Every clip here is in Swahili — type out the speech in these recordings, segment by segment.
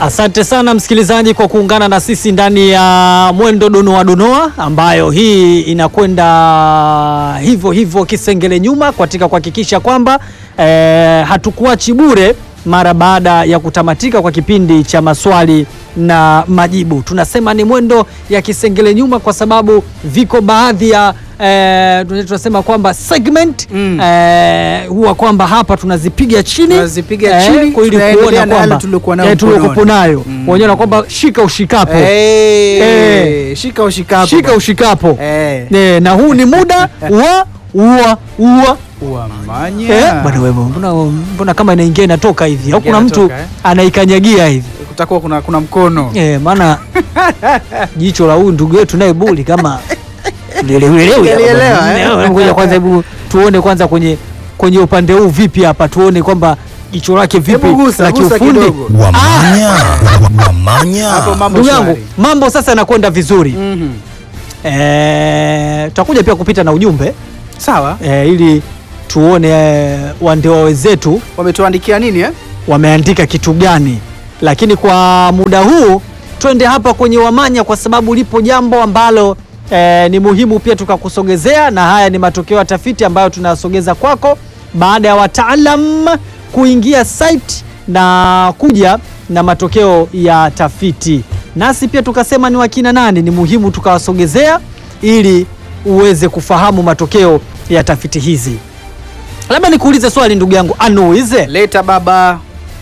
Asante sana msikilizaji kwa kuungana na sisi ndani ya mwendo donoa donoa, ambayo hii inakwenda hivyo hivyo kisengele nyuma katika kuhakikisha kwamba eh, hatukuachi bure mara baada ya kutamatika kwa kipindi cha maswali na majibu. Tunasema ni mwendo ya kisengele nyuma kwa sababu viko baadhi ya eh, tunasema kwamba segment Mm. eh, huwa kwamba hapa tunazipiga chini Tunazipiga chini, kwa ili tunaendelea kuona na yale kwamba tuliokuwa nayo eh, tuliokuwa mkononi. nayo Mm. waonyesha kwamba shika ushikapo Eh, Eh. shika ushikapo. shika ushikapo Eh. Eh, na huu ni muda wa ua ua Uamanya. Eh, bwana wewe mbona, mbona kama inaingia inatoka hivi au kuna mtu Inatoka, eh? anaikanyagia hivi Kutakuwa kuna, kuna mkono. eh, maana jicho la huyu ndugu yetu naye buli kama lielewelewi hapa. Lielewa, eh? Eh, ngoja kwanza hebu tuone kwanza kwenye kwenye upande huu vipi hapa tuone kwamba jicho lake vipi Hebu gusa, la gusa kiufundi kidogo. Wamanya, wamanya. Hapo mambo ndugu yangu shwari. mambo sasa yanakwenda vizuri Mhm. Eh, tutakuja pia kupita na ujumbe Sawa. eh, ili tuone eh, wandewa wenzetu Wametuandikia nini eh? wameandika kitu gani, lakini kwa muda huu twende hapa kwenye Wamanya kwa sababu lipo jambo ambalo eh, ni muhimu pia tukakusogezea, na haya ni matokeo ya tafiti ambayo tunasogeza kwako baada ya wataalam kuingia site na kuja na matokeo ya tafiti, nasi pia tukasema ni wakina nani, ni muhimu tukawasogezea ili uweze kufahamu matokeo ya tafiti hizi. Labda nikuulize swali ndugu yangu Anuize, Leta baba.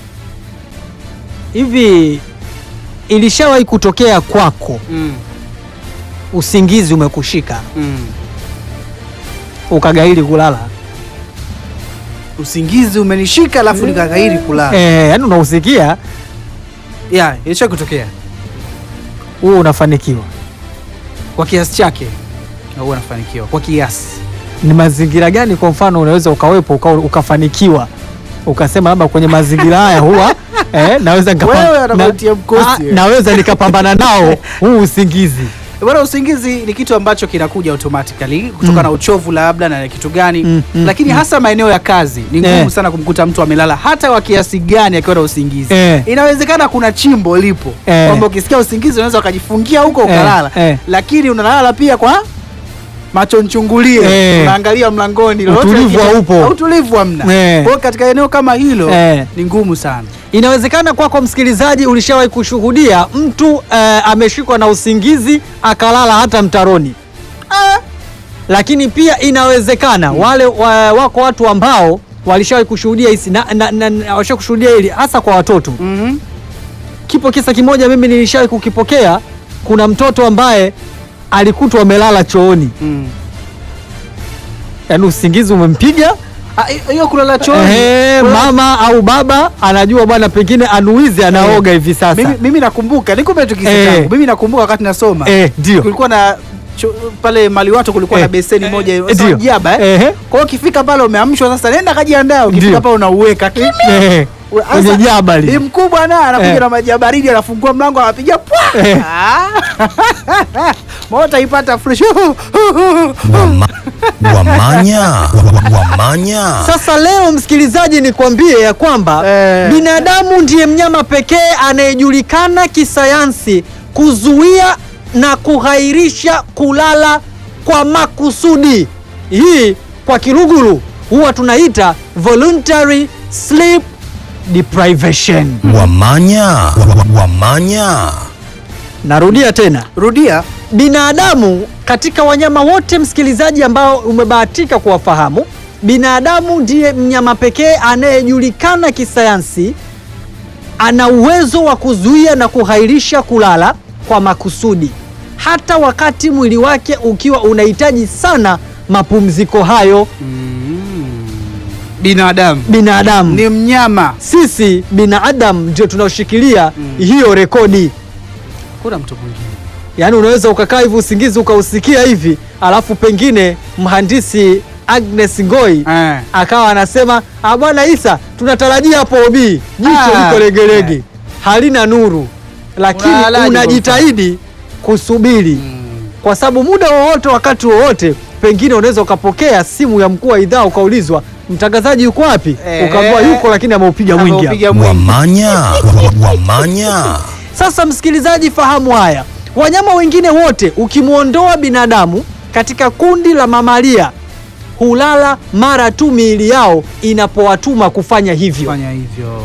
hivi ilishawahi kutokea kwako Mm. usingizi umekushika Mm. ukagairi kulala? Usingizi umenishika alafu nikagairi kulala. Eh, yani unausikia Yeah, ilisha kutokea huo unafanikiwa. kwa kiasi chake. Na huwa nafanikiwa kwa kiasi. Ni mazingira gani kwa mfano unaweza ukawepo uka, ukafanikiwa ukasema labda kwenye mazingira haya huwa eh, naweza nikapa- Wewe na- anakutia mkosi, ah, wewe. naweza nikapambana nao huu usingizi Bwana, usingizi ni kitu ambacho kinakuja automatically kutokana Mm. na uchovu labda na kitu gani Mm, mm, lakini mm. hasa maeneo ya kazi ni ngumu Eh. sana kumkuta mtu amelala hata wa kiasi gani akiwa na usingizi. Eh. Inawezekana kuna chimbo lipo Eh. kwamba ukisikia usingizi unaweza ukajifungia huko Eh, ukalala, eh. lakini unalala pia kwa macho nchungulie, Eh. unaangalia mlangoni, lolote Utulivu likija- haupo. utulivu hamna. Eh. Kwa hiyo katika eneo kama hilo Eh. ni ngumu sana. Inawezekana kwako msikilizaji, ulishawahi kushuhudia mtu eh, ameshikwa na usingizi akalala hata mtaroni. Ah, lakini pia inawezekana wale wa, wako watu ambao walishawahi kushuhudia hisi na, na, na, na, walishawahi kushuhudia hili hasa kwa watoto. Mhm. Kipo kisa kimoja mimi nilishawahi kukipokea. Kuna mtoto ambaye alikutwa amelala chooni, Mm. yaani usingizi umempiga Ah, hiyo kulala chooni. Ehe, Kulala- mama au baba anajua bwana, pengine anuizi anaoga hivi sasa. Mimi, mimi nakumbuka nikupe tu kisa Eh. changu. Mimi nakumbuka wakati nasoma Eh, ndio. kulikuwa na cho, pale maliwato kulikuwa Eh, na beseni eh, moja eh, sasa ndio. jaba eh. Ehe. Kwa hiyo ukifika pale umeamshwa sasa, nenda kajiandaa. Ukifika Ndio. pale unauweka kimya. Eh, Sasa, kwenye jaba Bi li. mkubwa na anakuja Eh. na maji ya baridi, anafungua mlango anapiga pwa. Eh. Ah. Mota ipata fresh. Wama, wamanya, wamanya. Sasa leo msikilizaji, nikwambie ya kwamba Eh. binadamu ndiye mnyama pekee anayejulikana kisayansi kuzuia na kughairisha kulala kwa makusudi. Hii kwa Kiluguru huwa tunaita voluntary sleep deprivation. Wamanya, wamanya. Narudia tena, Rudia. binadamu katika wanyama wote msikilizaji, ambao umebahatika kuwafahamu, binadamu ndiye mnyama pekee anayejulikana kisayansi ana uwezo wa kuzuia na kughairisha kulala kwa makusudi, hata wakati mwili wake ukiwa unahitaji sana mapumziko hayo. Binadamu Binadamu ni mnyama. sisi binadamu ndio tunaoshikilia Mm. hiyo rekodi. Kuna mtu mwingine. Yaani unaweza ukakaa hivi usingizi ukausikia hivi, alafu pengine mhandisi Agnes Ngoi Eh. akawa anasema "Ah, bwana Isa, tunatarajia hapo obi jicho Ah. liko legelege, halina nuru, lakini Unalalaje unajitahidi kusubiri kwa sababu muda wowote, wakati wowote, pengine unaweza ukapokea simu ya mkuu wa idhaa ukaulizwa mtangazaji yuko wapi? Eh. Ukaambiwa yuko, lakini ameupiga mwingi. hapa. Ameupiga mwingi. Wamanya. Wa- Wamanya. Sasa msikilizaji, fahamu haya, wanyama wengine wote ukimwondoa binadamu katika kundi la mamalia hulala mara tu miili yao inapowatuma kufanya hivyo Fanya hivyo.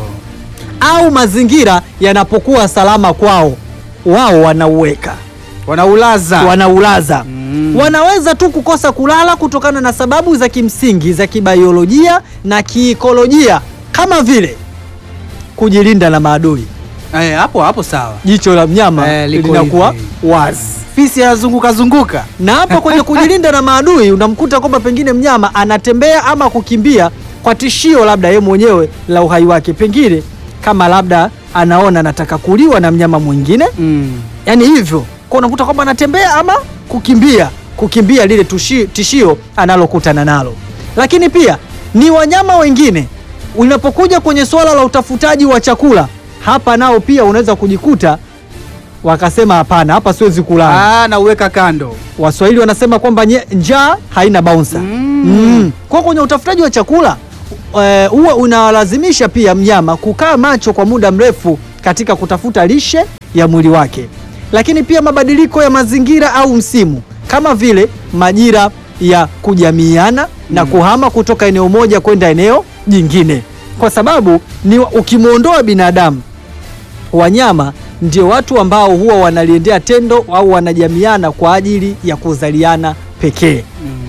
au mazingira yanapokuwa salama kwao, wao wanauweka Wanaulaza. wanaulaza. Mm. Wanaweza tu kukosa kulala kutokana na sababu za kimsingi za kibaiolojia na kiikolojia kama vile kujilinda na maadui. Eh, hapo hapo sawa. Jicho la mnyama Eh, liko linakuwa hivi. wazi. Fisi yazunguka zunguka. na hapa kwenye kujilinda na maadui unamkuta kwamba pengine mnyama anatembea ama kukimbia kwa tishio labda yeye mwenyewe la uhai wake, pengine kama labda anaona anataka kuliwa na mnyama mwingine, Mm. yani hivyo kwa unakuta kwamba anatembea ama kukimbia kukimbia lile tushi, tishio analokutana nalo. Lakini pia ni wanyama wengine, unapokuja kwenye swala la utafutaji wa chakula, hapa nao pia unaweza kujikuta wakasema hapana, hapa siwezi kulala. Ah, na uweka kando. Waswahili wanasema kwamba nye- njaa haina bouncer. Mm. Mm. Kwa kwenye utafutaji wa chakula eh, huwa unalazimisha pia mnyama kukaa macho kwa muda mrefu katika kutafuta lishe ya mwili wake, lakini pia mabadiliko ya mazingira au msimu kama vile majira ya kujamiiana na kuhama kutoka eneo moja kwenda eneo jingine, kwa sababu ni ukimwondoa binadamu wanyama ndio watu ambao huwa wanaliendea tendo au wanajamiana kwa ajili ya kuzaliana pekee.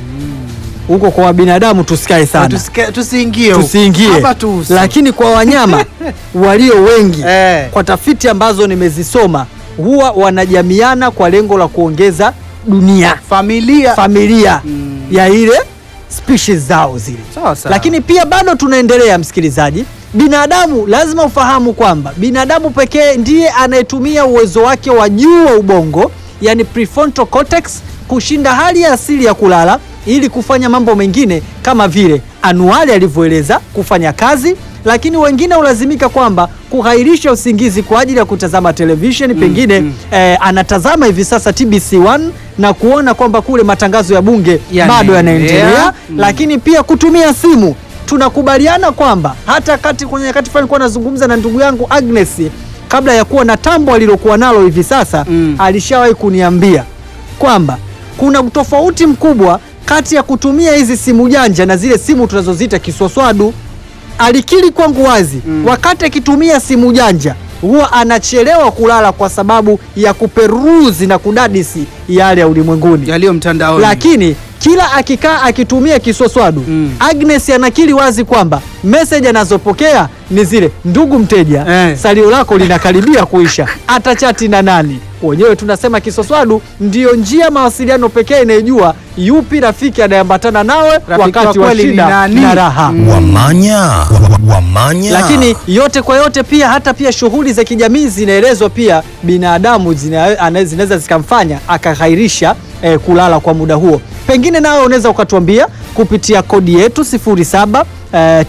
Huko kwa binadamu tusikae sana, Tusike- Tusiingie huko. tusiingie, Hapa tu. lakini kwa wanyama walio wengi Eh. kwa tafiti ambazo nimezisoma huwa wanajamiana kwa lengo la kuongeza dunia, familia. familia Mm. ya ile species zao zile. Sawa sawa. Lakini pia bado tunaendelea, msikilizaji. Binadamu lazima ufahamu kwamba binadamu pekee ndiye anayetumia uwezo wake wa juu wa ubongo, yani prefrontal cortex, kushinda hali ya asili ya kulala ili kufanya mambo mengine kama vile anuali alivyoeleza kufanya kazi, lakini wengine hulazimika kwamba kughairisha usingizi kwa ajili ya kutazama television pengine mm. eh, anatazama hivi sasa TBC1 na kuona kwamba kule matangazo ya bunge Yanaendelea. bado yanaendelea Mm. lakini pia kutumia simu. Tunakubaliana kwamba hata kati kwenye wakati fulani nilikuwa nazungumza na ndugu yangu Agnes kabla ya kuwa na tambo alilokuwa nalo hivi sasa Mm. alishawahi kuniambia kwamba kuna tofauti mkubwa kati ya kutumia hizi simu janja na zile simu tunazoziita kiswaswadu. Alikiri kwangu wazi Mm. wakati akitumia simu janja huwa anachelewa kulala kwa sababu ya kuperuzi na kudadisi yale ya ulimwenguni yaliyo mtandaoni. lakini kila akikaa akitumia kiswaswadu Mm. Agnes anakiri wazi kwamba meseji anazopokea ni zile, ndugu mteja, Eh. salio lako linakaribia kuisha, atachati na nani? Wenyewe tunasema kiswaswadu ndiyo njia mawasiliano pekee inayojua yupi rafiki anayeambatana nawe Rafiki wakati wa wa kweli ni shida nani? na raha Mm. Wamanya. Wa- Wamanya. lakini yote kwa yote pia hata pia shughuli za kijamii zinaelezwa pia binadamu zina- ana- zinaweza zikamfanya akaghairisha eh, kulala kwa muda huo. Pengine nawe unaweza ukatuambia kupitia kodi yetu 07 eh,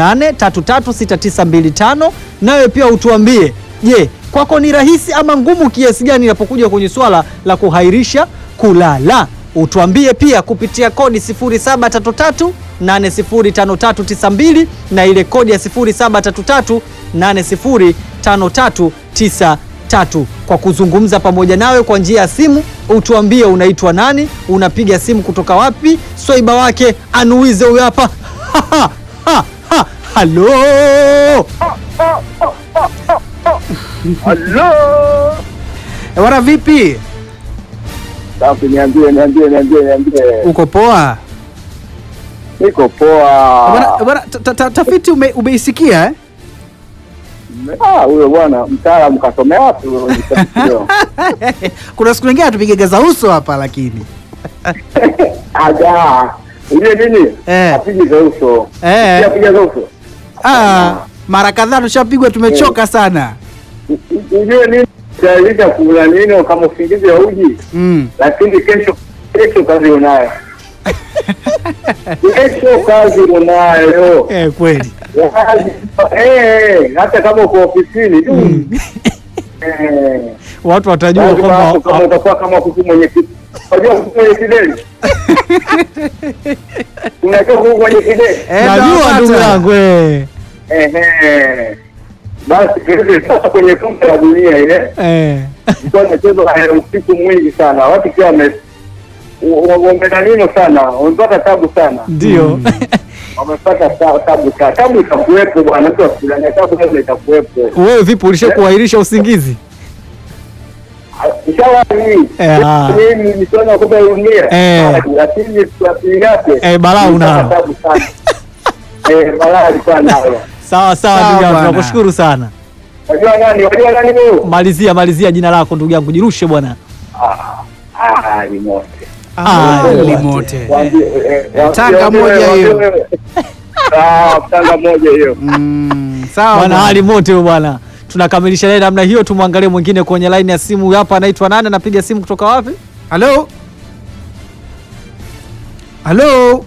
38336925 nawe pia utuambie, je, kwako ni rahisi ama ngumu kiasi gani inapokuja kwenye swala la kughairisha kulala? Utuambie pia kupitia kodi 0733 805392 na ile kodi ya 0733 805393 kwa kuzungumza pamoja nawe kwa njia ya simu. Utuambie unaitwa nani, unapiga simu kutoka wapi, swaiba wake anuize huyo hapa. Ha, ha, ha, ha. Halo, Halo. Eh, Bwana vipi? Safi, niambie, niambie, niambie, niambie. Uko poa? Niko poa. Bwana- bwana, ta- ta- ta- tafiti ume, umeisikia eh? Ah, huyo bwana mtaalamu kasomea wapi huyo mtafiti? Kuna siku nyingine atupige za uso hapa lakini. Aga. Ujue nini? Eh. Apigi za uso. Eh. Pia piga za uso. Ah, mara kadhaa tushapigwa tumechoka sana. U- u- Ujue nini? Utaeleza kula nini kama usingizi wa uji, Mm. lakini kesho kesho kazi unayo. Kesho kazi unayo. eh, kweli Kazi- Eh, hata kama uko ofisini tu. Eh. watu watajua Lazima hapo kama kwamba utakuwa kama kuku mwenye ki- unajua kuku mwenye kideli kuna unajua huko kwenye kideni. Eh, Najua tunawapata. ndugu yangu eh. Ehe. Basi kile sasa kwenye kombe la dunia ile Eh. ilikuwa inachezwa eh, usiku mwingi sana. Watu pia wame wamedanino sana, wamepata tabu sana, Ndio. wamepata ta- tabu sana. Tabu itakuwepo bwana, mtu asikudanganya, tabu lazima itakuwepo. Wewe vipi ulisha kuahirisha usingizi? Inshallah Eh, ah. mimi michuano ya kombe la dunia, Eh. lakini tuasili yake Eh, balaa nilipata unalo. tabu sana. Eh, balaa alikuwa nalo. Sawa sawa Sawa ndugu yangu, bwana. tunakushukuru sana. Wajua nani? Wajua nani huyo? Malizia malizia jina lako ndugu yangu, jirushe bwana. Ah, ni moto. Ah, limote. Waambie, eh, eh, Tanga waambie, moja waambie, hiyo. waambie. Ah, Tanga moja hiyo. Mm, sawa Bwana bwana. hali mote huyo bwana. Tunakamilisha naye namna hiyo, tumwangalie mwingine kwenye line ya simu. Huyu Hapa anaitwa nani? Anapiga simu kutoka wapi? Halo, halo,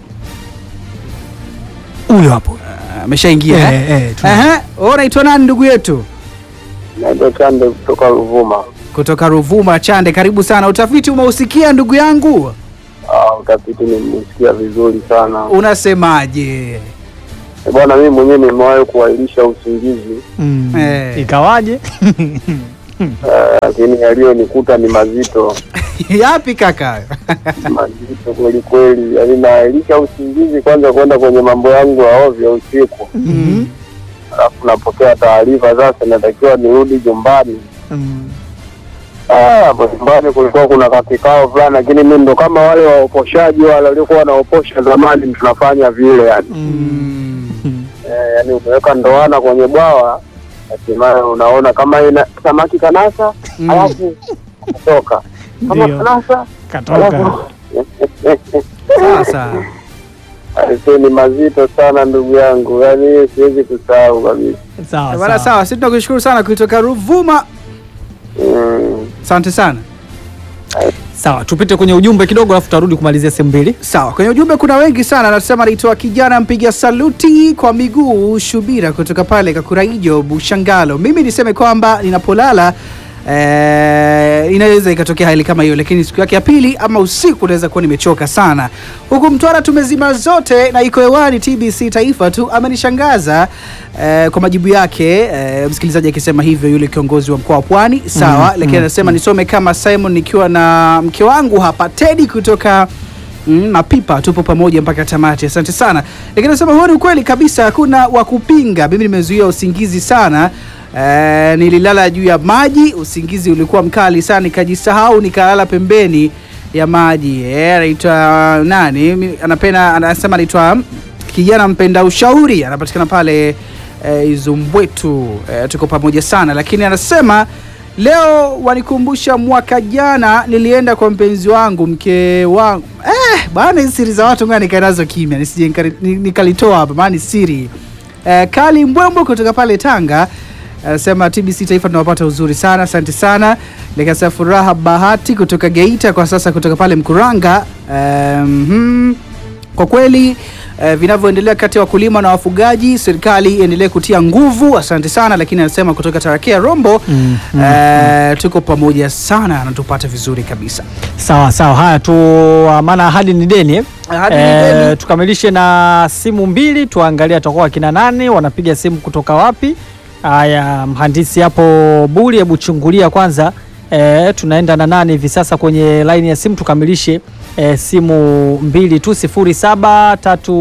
Huyo hapo. Ah, ameshaingia Eh, eh? eh, tuna- Ehe, wewe unaitwa nani ndugu yetu? Naitwa Chande kutoka Ruvuma. Kutoka Ruvuma. Chande, karibu sana. Utafiti umeusikia ndugu yangu, Ah, utafiti nimesikia vizuri sana. unasemaje? Eh, Bwana, mimi mwenyewe nimewahi kuahirisha usingizi Mm. Eh. Ikawaje? eh, lakini yaliyonikuta ni mazito Yapi kaka? mazito kweli kweli. Yaani naahirisha usingizi kwanza kwenda kwenye mambo yangu ya ovyo usiku, Mhm. alafu napokea taarifa sasa natakiwa nirudi nyumbani. Mm. Ah, hapo nyumbani kulikuwa kuna kakikao fulani, lakini mimi ndo kama wale waoposhaji wale waliokuwa wanaoposha zamani, tunafanya vile yani Mm. eh, yani umeweka ndoana kwenye bwawa, hatimaye unaona kama ina samaki kanasa, Mm. alafu kutoka kama Ndio. kanasa Katoka. alafu Sasa Aise, ni mazito sana ndugu yangu, yani hiyo siwezi kusahau kabisa. Sawa bwana, sawa. sawa, sisi tunakushukuru sana kutoka Ruvuma. Mm. Asante sana. Sawa, tupite kwenye ujumbe kidogo alafu tutarudi kumalizia sehemu mbili. Sawa, kwenye ujumbe kuna wengi sana, anasema anaitwa kijana mpiga saluti kwa miguu Shubira kutoka pale Kakuraijo Bushangalo. Mimi niseme kwamba ninapolala eh, inaweza ikatokea hali kama hiyo, lakini siku yake ya pili ama usiku naweza kuwa nimechoka sana. Huku Mtwara tumezima zote na iko hewani TBC Taifa tu. Amenishangaza eh, kwa majibu yake eh, msikilizaji akisema hivyo, yule kiongozi wa mkoa wa Pwani sawa, lakini anasema nisome kama Simon nikiwa na mke wangu hapa Teddy kutoka Mm, mapipa tupo pamoja mpaka tamati. Asante sana. Lakini nasema huo ni ukweli kabisa, hakuna wa kupinga. Mimi nimezuia usingizi sana. Eh, nililala juu ya maji, usingizi ulikuwa mkali sana, nikajisahau nikalala pembeni ya maji. Eh, anaitwa nani? Mi- Anapenda anasema anaitwa kijana mpenda ushauri, anapatikana pale eh, Izumbwetu. Eh, tuko pamoja sana, lakini anasema Leo wanikumbusha mwaka jana nilienda kwa mpenzi wangu mke wangu. Eh, bana hizi siri za watu ngoja nikae nazo kimya nisije nikali- ni- nikalitoa hapa maana ni siri. Eh, Kali Mbwembo kutoka pale Tanga anasema TBC Taifa tunawapata uzuri sana, asante sana. Likasa Furaha Bahati kutoka Geita kwa sasa kutoka pale Mkuranga. Eh, mhm. Kwa kweli eh, vinavyoendelea kati ya wakulima na wafugaji, serikali iendelee kutia nguvu. Asante sana, lakini anasema kutoka Tarakea Rombo Mm, eh, tuko pamoja sana, anatupata vizuri kabisa. Sawa sawa, haya tu, maana ahadi ni deni eh? Ahadi ni Eh, deni. tukamilishe na simu mbili, tuangalie atakuwa akina nani wanapiga simu kutoka wapi. Haya, mhandisi hapo Buri, hebu chungulia kwanza. Eh, tunaenda na nani hivi sasa kwenye laini ya simu, tukamilishe eh, simu mbili tu, sifuri saba tatu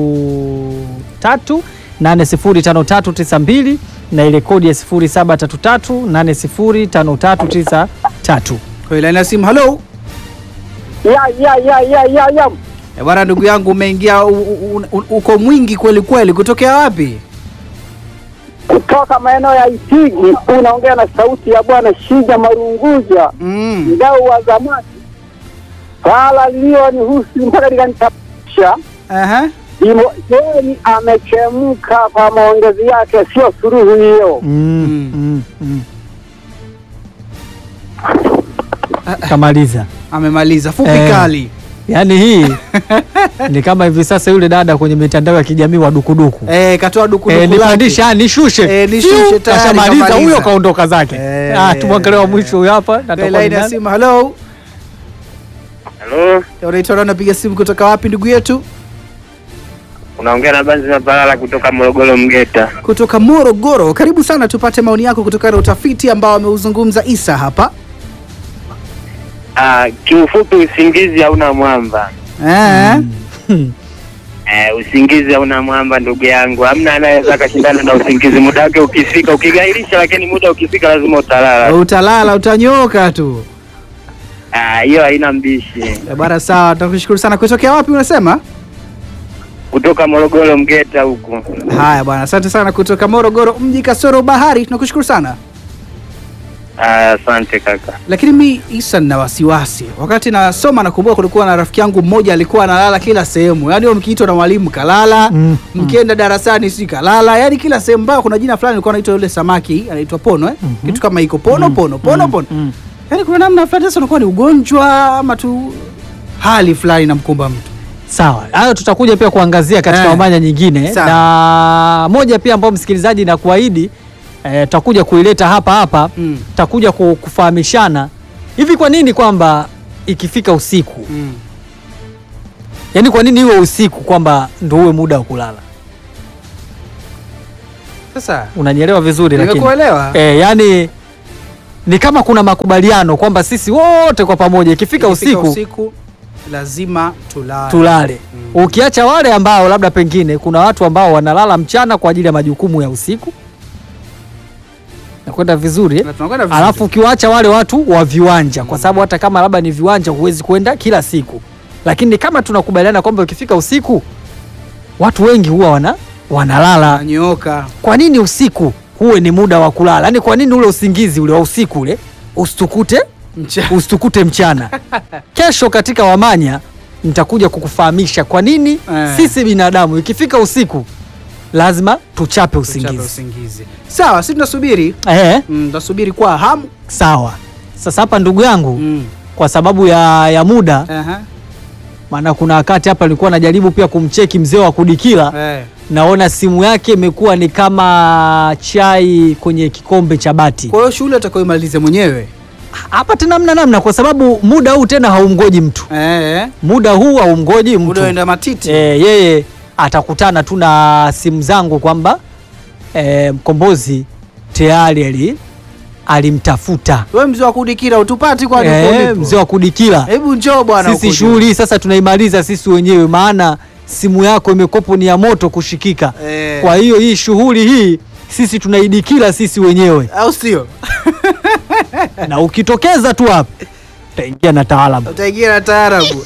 tatu nane sifuri tano tatu tisa mbili na ile kodi ya sifuri saba tatu tatu nane sifuri tano tatu tisa tatu. Kwa ile ya simu, halo ya ya ya ya ya ya Eh, bwana, ndugu yangu umeingia, u- u- u- uko mwingi kweli kweli. Kutokea wapi? kutoka maeneo ya Itigi, unaongea na sauti ya bwana Shija Marunguja, Mm. mdau wa zamani. Swala lililonihusu mpaka likanitabisha Aha. Deni amechemka kwa maongezi yake, sio suluhu hiyo. Mm, mm, mm. Kamaliza. Amemaliza fupi Eh. kali. Yaani hii ni kama hivi sasa yule dada kwenye mitandao ya kijamii wa dukuduku Eh, katoa duku eh, nipandisha ah, nishushe Eh, nishushe, Fiu, tayari kashamaliza kamaliza. huyo kaondoka zake Eh. ah, tumwangalie wa mwisho huyo hapa Kwa natakuwa ile ni ya nani? simu, halo. Halo, Unaitwa nani? Unapiga simu kutoka wapi ndugu yetu? Unaongea na Banzi Mapalala kutoka Morogoro Mgeta. kutoka Morogoro. Karibu sana, tupate maoni yako kutokana na utafiti ambao ameuzungumza Isa hapa. Ah, kiufupi usingizi hauna mwamba. Eh, Eh, usingizi hauna mwamba ndugu yangu. Hamna anayeweza akashindana na usingizi. Muda wake ukifika, ukigairisha, lakini muda ukifika lazima utalala. utalala utanyooka tu. Ah, hiyo haina mbishi. Eh, Bwana sawa, tunakushukuru sana. Kutokea wapi unasema? Kutoka Morogoro Mgeta huku. Haya bwana, asante sana kutoka Morogoro mji kasoro bahari, tunakushukuru sana. Ah, asante kaka. Lakini mi Isa nina wasiwasi. Wakati nasoma nakumbuka kulikuwa na rafiki yangu mmoja alikuwa analala kila sehemu, yaani wewe mkiitwa na mwalimu kalala, Mm, mkienda darasani si kalala, yaani kila sehemu. Mpaka kuna jina fulani alikuwa anaitwa yule samaki anaitwa Pono eh? kitu kama iko Pono Pono Pono Pono, mm. yaani kuna namna fulani sasa unakuwa ni ugonjwa ama tu hali fulani namkumba mtu. Sawa, hayo tutakuja pia kuangazia katika Eh. wamanya nyingine, Sawa. na moja pia ambayo msikilizaji na kuahidi eh, tutakuja kuileta hapa hapa Mm. tutakuja ku- kufahamishana hivi, kwa nini kwamba ikifika usiku, Mm. yaani kwa nini iwe usiku kwamba ndo uwe muda wa kulala? Sasa Unanielewa vizuri? Lakini nimekuelewa. eh, yani ni kama kuna makubaliano kwamba sisi wote kwa pamoja ikifika Ikifika usiku usiku lazima tulale. tulale. Mm. Ukiacha wale ambao labda pengine kuna watu ambao wanalala mchana kwa ajili ya majukumu ya usiku, nakwenda vizuri eh? Na tunakwenda vizuri. Alafu ukiwaacha wale watu wa viwanja, kwa sababu hata kama labda ni viwanja huwezi kwenda kila siku, lakini kama tunakubaliana kwamba ukifika usiku watu wengi huwa wana wanalala. Nanyooka. Kwa nini usiku huwe ni muda wa kulala? Yaani kwa nini ule usingizi ule wa usiku ule usitukute Mcha. usitukute mchana. Kesho katika Wamanya nitakuja kukufahamisha kwa nini Eh. sisi binadamu ikifika usiku lazima tuchape Tuchape usingizi. usingizi. Sawa, sisi tunasubiri. Eh, Mm, tunasubiri kwa hamu. sawa. Sasa hapa ndugu yangu Mm. kwa sababu ya, ya muda, Aha. maana kuna wakati hapa nilikuwa najaribu pia kumcheki mzee wa kudikila, Eh. naona simu yake imekuwa ni kama chai kwenye kikombe cha bati. Kwa hiyo shule atakayoimaliza mwenyewe. Hapa tena namna namna, kwa sababu muda huu tena haumgoji mtu, Eh. muda huu haumgoji mtu. Muda uenda matiti. e, yeye atakutana tu na simu zangu kwamba e, mkombozi tayari ali alimtafuta Wewe mzee wa kudikira utupati kwani uko e, ulipo? mzee wa kudikila. Hebu njoo bwana. Sisi huko shughuli hii sasa tunaimaliza sisi wenyewe, maana simu yako imekopo ni ya moto kushikika. Eh. Kwa hiyo hii shughuli hii sisi tunaidikila sisi wenyewe, juu. Au sio? na ukitokeza tu hapa utaingia na taalamu. Utaingia na taarabu.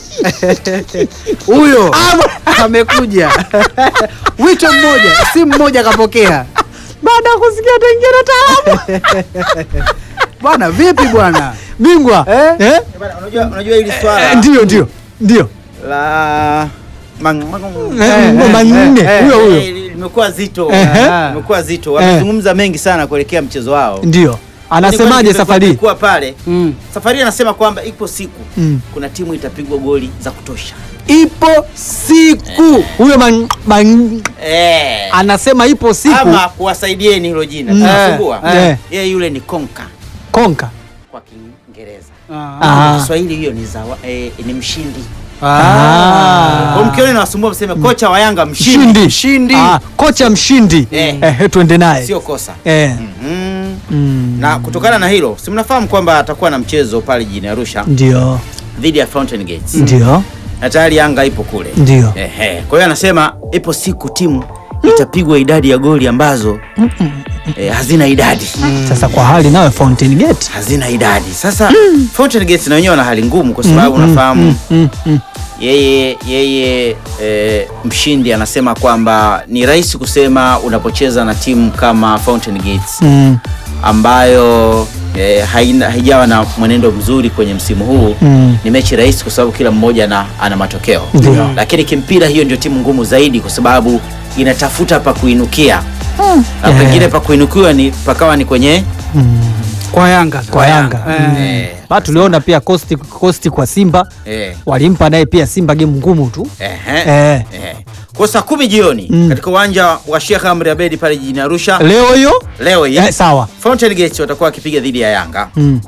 Huyo amekuja. Wito mmoja, simu moja kapokea. Baada ya kusikia utaingia na taalamu Bwana vipi bwana? bingwa Eh? Eh? Bana, unajua unajua hili swala Eh, ndio ndio ndio la mang- mang- Eh, eh, manne eh, huyo huyo Eh, limekuwa zito Ehe. limekuwa zito wamezungumza mengi sana kuelekea mchezo wao ndio anasemaje safari hii? kuwa pale Mm. safari hii anasema kwamba ipo siku Mm. kuna timu itapigwa goli za kutosha Ipo siku. huyo man, man, eh. anasema ipo siku ama kuwasaidieni hilo jina Mm. tunasumbua Eh. yeye yule ni konka konka kwa kiingereza Ah. Ah. kwa kiswahili hiyo ni zawa, eh, ni mshindi Ah. kwa mkione nawasumbua mseme kocha wa yanga mshindi mshindi Mshindi. Ah, kocha mshindi Eh. eh, twende naye sio kosa eh. Mhm. mm. na kutokana na hilo si mnafahamu kwamba atakuwa na mchezo pale jijini Arusha ndio dhidi ya Fountain Gates ndio na tayari Yanga ipo kule. ndio Ehe. Kwa hiyo anasema ipo siku timu itapigwa idadi ya goli ambazo eh, hazina idadi sasa kwa hali nayo Fountain Gate hazina idadi. Sasa Fountain Gates na wenyewe wana hali ngumu kwa sababu unafahamu mm, mm. yeye yeye e, mshindi anasema kwamba ni rahisi kusema unapocheza na timu kama Fountain Gates Mm. ambayo e, haina, haijawa na mwenendo mzuri kwenye msimu huu Mm. ni mechi rahisi kwa sababu kila mmoja na, ana matokeo Ndio. lakini kimpira hiyo ndio timu ngumu zaidi kwa sababu inatafuta pa kuinukia na Eh. pengine pa kuinukiwa ni pakawa ni kwenye Kwa Yanga. kwa Yanga Eh. eh, ba tuliona pia kosti, kosti kwa Simba eh, walimpa naye pia Simba game ngumu tu ehe, eh. eh. kwa saa kumi jioni Mm. katika uwanja wa Sheikh Amri Abedi pale jijini Arusha leo hiyo leo hii eh, sawa Fountain Gates watakuwa wakipiga dhidi ya Yanga mm.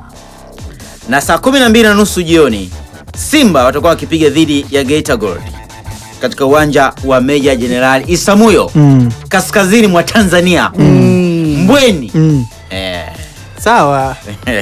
na saa kumi na mbili na nusu jioni Simba watakuwa wakipiga dhidi ya Geita Gold. katika uwanja wa Meja Jenerali Isamuyo Mm. kaskazini mwa Tanzania Mbweni Mm. eh, Sawa.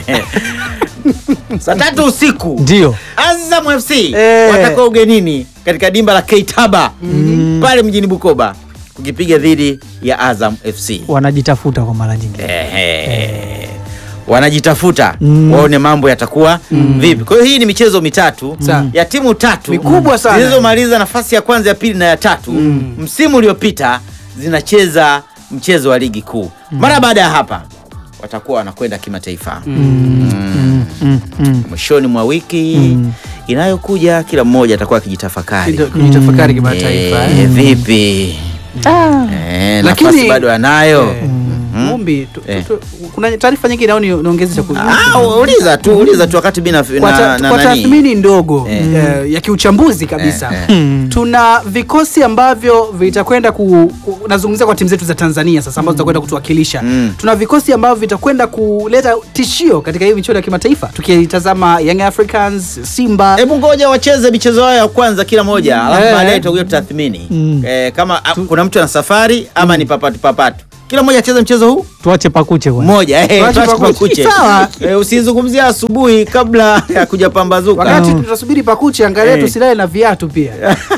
saa tatu usiku Ndio. Azam FC Eh. watakuwa ugenini katika dimba la Keitaba pale mjini Bukoba kukipiga dhidi ya Azam FC. Wanajitafuta kwa mara nyingine. Ehe. wanajitafuta Mm. waone mambo yatakuwa vipi. Kwa hiyo hii ni michezo mitatu Sawa. ya timu tatu Mikubwa sana. zilizomaliza nafasi ya kwanza, ya pili na ya tatu msimu uliopita zinacheza mchezo wa ligi kuu. Mara baada ya hapa watakuwa wanakwenda kimataifa Mm. Mm. mwishoni mwa wiki inayokuja, kila mmoja atakuwa akijitafakari Kujitafakari kimataifa. Eh, eh. vipi Eh, nafasi Lakini- bado anayo Eh, Mumbi, tu- tu- Eh. tu- kuna taarifa nyingine au ni- niongeze cha ku- Ah, uliza tu uliza tu wakati mimi na, kwa, ta, na, na kwa nani tathmini ndogo Eh. eh, ya kiuchambuzi kabisa Eh, Mm. tuna vikosi ambavyo vitakwenda ku, ku nazungumzia kwa timu zetu za Tanzania sasa ambazo zitakwenda kutuwakilisha Mm. tuna vikosi ambavyo vitakwenda kuleta tishio katika hii michuano ya kimataifa tukitazama Young Africans Simba Hebu ngoja wacheze michezo yao ya kwanza kila moja, alafu Eh. baadaye tutakuja tutathmini Mm. eh, kama a, kuna mtu ana safari ama ni papatu papatu. Kila mmoja acheze mchezo huu Tuache pakuche kwanza. mmoja, eh, Tuache tuache pakuche. pakuche. Sawa. Eh, usizungumzie asubuhi kabla ya kuja pambazuka. wakati tutasubiri pakuche angalia Eh. tusilale na viatu pia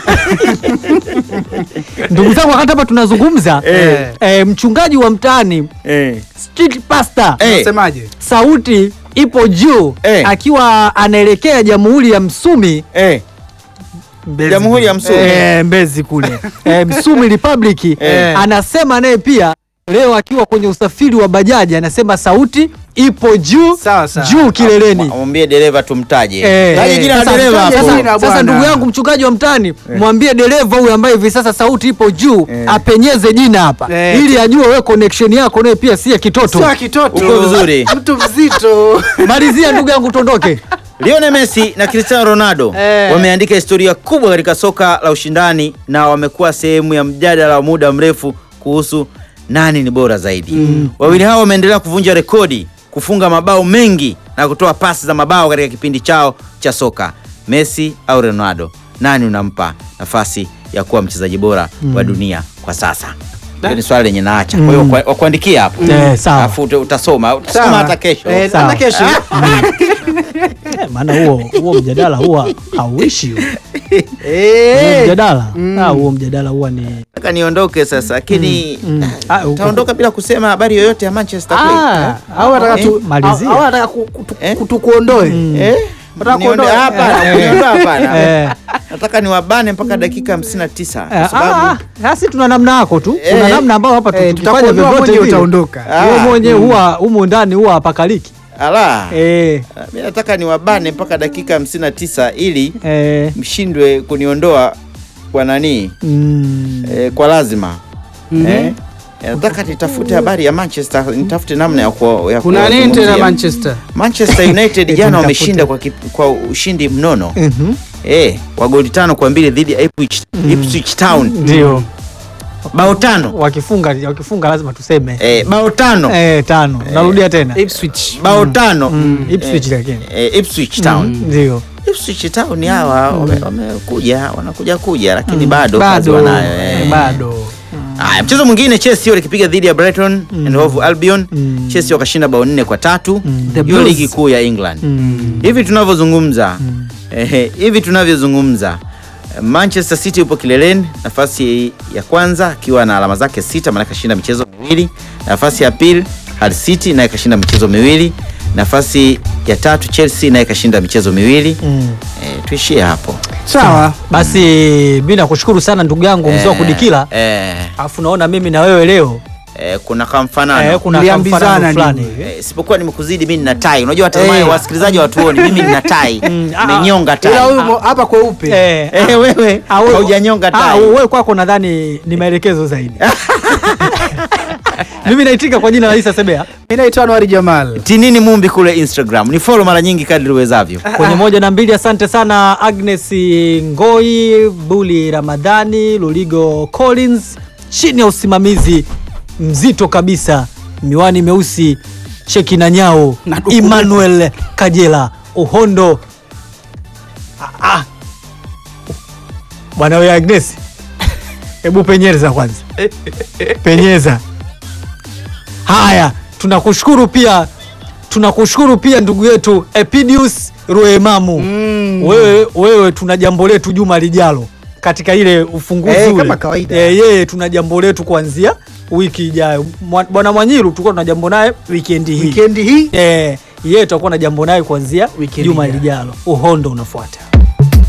Ndugu zangu, wakati hapa tunazungumza Eh. eh, mchungaji wa mtaani Eh. street pastor Eh. unasemaje sauti ipo juu Eh. akiwa anaelekea jamhuri ya Msumi Eh. Mbezi Jamhuri ya kule. Msumi. eh, Mbezi kule eh, Msumi Republic Eh. anasema naye pia leo akiwa kwenye usafiri wa bajaji anasema sauti ipo juu Sawa, sawa. juu kileleni. Mwambie dereva tumtaje. Eh, Taje eh, jina la sasa dereva mtaje hapo. jina. Sasa, sasa bwana. ndugu yangu mchungaji wa mtaani mwambie dereva huyu ambaye hivi sasa sauti ipo juu Eh. apenyeze jina hapa Eh. ili ajue wewe connection yako naye pia si ya kitoto. sio kitoto Uko vizuri. mtu mzito Malizia ndugu yangu tuondoke. Lionel Messi na Cristiano Ronaldo Eh. wameandika historia kubwa katika soka la ushindani na wamekuwa sehemu ya mjadala wa muda mrefu kuhusu nani ni bora zaidi. Wawili hao wameendelea kuvunja rekodi, kufunga mabao mengi na kutoa pasi za mabao katika kipindi chao cha soka. Messi au Ronaldo, nani unampa nafasi ya kuwa mchezaji bora wa dunia kwa sasa? Hiyo ni swali lenye naacha. Kwa hiyo kwa- wakuandikia hapo. Eh, sawa. Alafu uta- utasoma, utasoma Sawa. hata kesho. Eh, Sawa. hata kesho Eh, maana huo huo mjadala huwa hauishi huo. Huo Eh. mjadala ah, huo mjadala huwa ni Nataka niondoke sasa lakini mm. Ah, uko- taondoka bila kusema habari yoyote ya Manchester Play. Ah, au wanataka Eh, tu malizia. au wanataka ku- kutu- Eh? kutukuondoe Eh? Unataka Niondoe- kuondoa? hapana, Eh. kuniondoa hapana. Eh. Nataka niwabane mpaka dakika 59 Eh, kwa sababu ah, ah, sisi tuna namna yako tu kuna Eh. namna ambayo hapa tu- Eh, tukifanya tutakuondoa vyovyote mwenyewe vile utaondoka. Ah. wewe mwenyewe huwa humu ndani huwa hapakaliki ala eh, mimi nataka niwabane mpaka dakika 59 ili eh, mshindwe kuniondoa kwa nani mm, eh, kwa lazima Mhm. eh? Eh, nataka nitafute habari ya Manchester nitafute namna ya ku, ya kuna nini tena kuwazungumzia. Manchester Manchester United Eti jana mtafute. wameshinda kwa, kip- kwa ushindi mnono mhm, eh, wa goli tano kwa mbili dhidi ya Ipswich, Ipswich Town ndio bao tano wakifunga wakifunga lazima tuseme eh, bao tano eh, tano narudia tena Ipswich bao tano Mm, Ipswich lakini eh, Ipswich Town ndio Ipswich Town hawa wame- wamekuja wanakuja kuja lakini bado kazi bado wanayo eh. bado Haya, mchezo mwingine Chelsea walikipiga dhidi ya Brighton and Hove Albion. Mm. Chelsea wakashinda bao nne kwa tatu. The Hiyo Blues. ligi kuu ya England. Mm. Hivi tunavyozungumza ehe, hivi tunavyozungumza Manchester City yupo kileleni nafasi ya kwanza akiwa na alama zake sita, maana kashinda michezo miwili. Nafasi ya pili Hull City naye kashinda michezo miwili. Nafasi ya tatu Chelsea naye kashinda michezo miwili. Mm. Eh, tuishie hapo. sawa basi mi nakushukuru sana ndugu yangu mzee wa Eh, kudikila eh, alafu naona mimi na wewe leo eh, kuna kamfanano eh, kuna Mliambizana kamfanano nini? fulani hivi Eh, isipokuwa nimekuzidi mimi nina tai. Unajua watazamaji Eh. wasikilizaji watuoni mimi nina tai. ah, Nimenyonga tai. ila huyu mo- hapa kweupe Eh, Eh, wewe ah, wewe- haujanyonga ah, tai. wewe kwako nadhani ni maelekezo zaidi mimi naitika kwa jina la Isa Sebea mi naitwa Anwari Jamal Tinini Mumbi kule Instagram. Ni follow mara nyingi kadri uwezavyo. kwenye moja na mbili. Asante sana Agnes Ngoi, Buli Ramadhani, Luligo Collins, chini ya usimamizi mzito kabisa, miwani meusi, Cheki na Nyao, Na duku- Emmanuel Kajela, Uhondo ah, ah. bwana we Agnes, hebu penyeza kwanza, penyeza. Haya, tunakushukuru pia, tunakushukuru pia ndugu yetu Epidius Ruemamu. Mm. Wewe, wewe tuna jambo letu juma lijalo katika ile ufunguzi Eh, ule. kama kawaida. Eh, yeye tuna jambo letu kuanzia wiki ijayo. Mwa- Bwana Mwanyiru tulikuwa tuna jambo naye wikendi hii Wikendi hii eh, yeye tutakuwa na jambo naye kuanzia Wikendi juma ijayo. lijalo. Uhondo unafuata.